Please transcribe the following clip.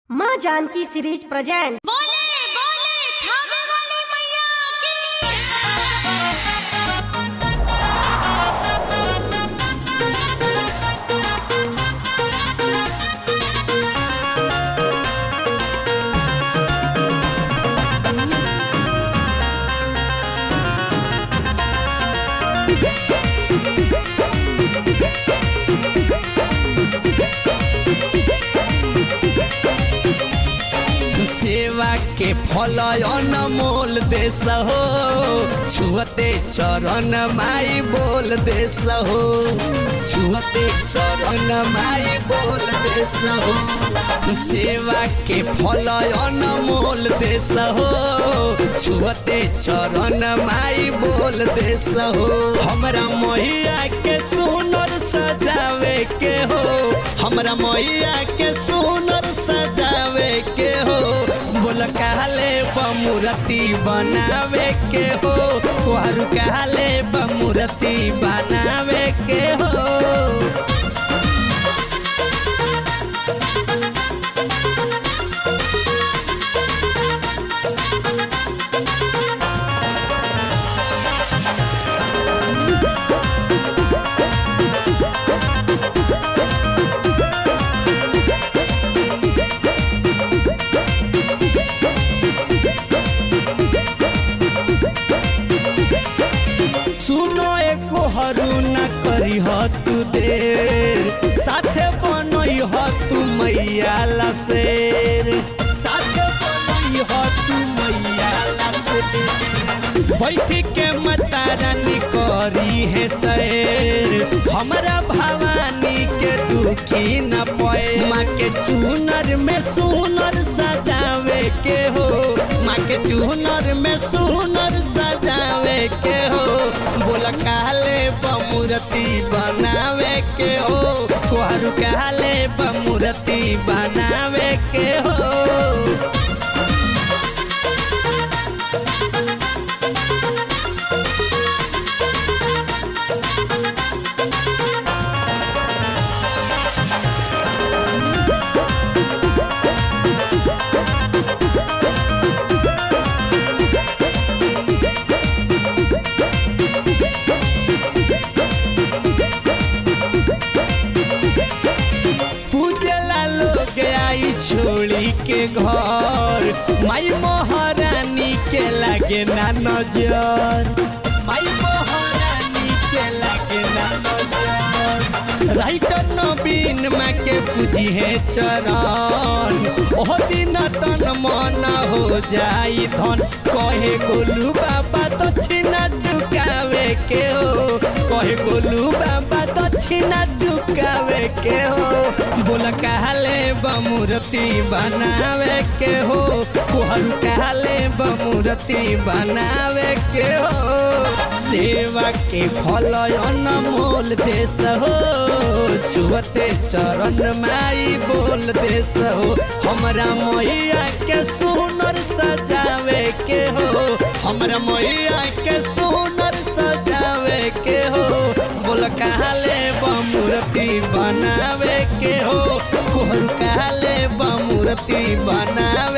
माँ Janaki series present बोले बोले थावे वाली मैया की सेवा के फल अनमोल देश हो छुअते चरण माई बोल देश हो छुअते चरण माई बोल देश हो सेवा के फल अनमोल देश हो छुअते चरण माई बोल देश हो हमरा मैया के सुनर सजावे के हो हमरा मैया के सुनर सजावे के हो बोल कहले बमुरती बनावे के हो कुहरू कहले बमुरती बनावे के हो सुनो एको हरू न करी ह तू देर साथे बनई ह तू मैया ला शेर साथे बनई ह तू मैया ला शेर बैठी के माता रानी करी है शेर हमरा भवानी के दुखी न पए माँ के चूनर में सुनर सजावे के हो माँ के चूनर में सुनर सजावे के हो बोला कहले बमुरती बनावे के हो कोहरू कहले बमुरती बनावे के हो पूजला लोग आई छोड़ी के घर माई महारानी के लागे ना नजर माई महारानी के लागे ना नजर राइटर नवीन माँ के पूजी है चरण ओह दिन तन मन हो जाई धन कहे गोलू बाबा दक्षिणा चुकावे के हो कहे गोलू बाबा दक्षिणा चुकावे के हो बोल कहले बमुरती बनावे के हो कोहरू कहले बमुरती बनावे के हो सेवा के फल अनमोल देश हो छुअते चरण माई बोल देश हो हमरा मैया के सुनर सजावे के हो हमरा मैया के सुनर सजावे के हो बोल कहले बमुरती बनावे के हो कोहर कहले बमुरती बनावे